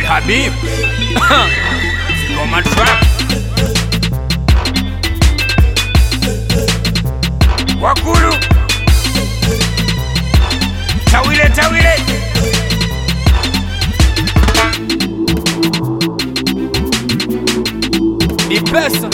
Habib Goma Trap Wakulu Tawile Tawile Ni pesa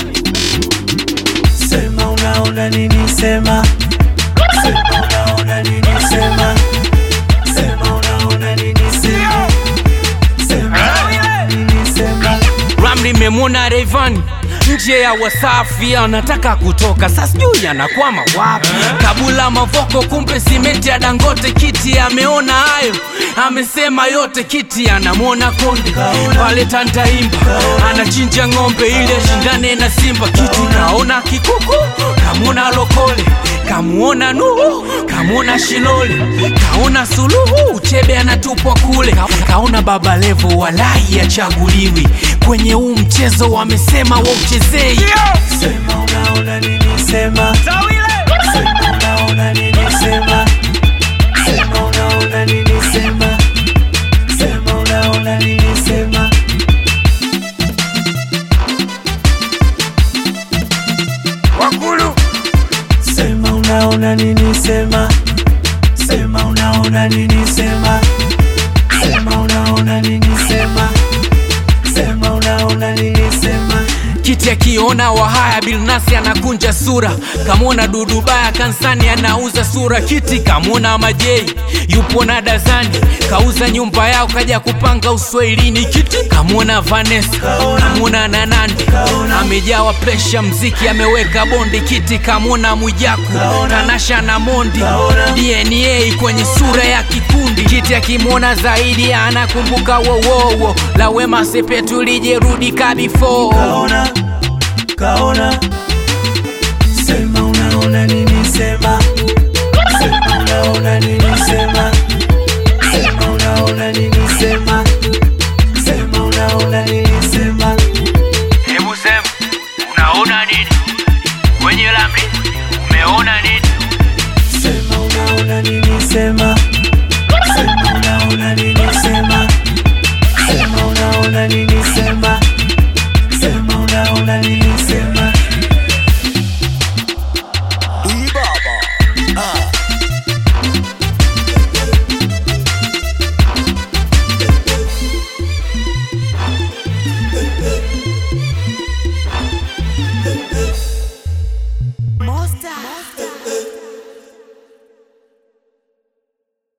Sema unaona nini sema Sema unaona nini sema Sema unaona nini sema Sema unaona nini sema Ramli memwona Rayvanny nje ya Wasafi anataka kutoka, sasa sijui anakwama wapi. Kabula Mavoko, kumbe simenti ya Dangote. Kiti ameona hayo, amesema yote. Kiti anamwona Konde pale Tandaimba, anachinja ng'ombe ile shindane na Simba. Kiti kaona Kikuku, kamwona Lokole, kamuona Nuhu, kamwona Shilole, kaona Suluhu, Uchebe anatupwa kule, Ka- kaona Baba Levo, walai achaguliwi kwenye huu mchezo, wamesema wauchezei. Sema unaona nini sema Sema unaona nini sema Sema unaona nini sema Sema unaona nini sema Wakulu Sema unaona nini sema Sema unaona nini sema Sema unaona nini sema Sema unaona nini sema Kiti akiona Wahaya Bilnasi anakunja sura, kamwona Dudubaya kansani anauza sura. Kiti kamwona Majei yupo na Dazani kauza nyumba yao kaja kupanga uswahilini. Kiti kamwona Vanessa kamwona Nanandi amejawa presha, mziki ameweka bondi. Kiti kamwona Mwijaku Tanasha na Mondi DNA kwenye sura ya kikundi. Kiti akimwona zaidi anakumbuka wowowo la Wema Sepetu lijerudi kabifo Kaona Kaona Sema unaona nini sema Sema unaona nini sema Sema unaona nini sema Sema unaona nini sema Hebu sema unaona nini kwenye lami, umeona nini? Sema unaona nini sema Sema unaona nini sema Sema unaona nini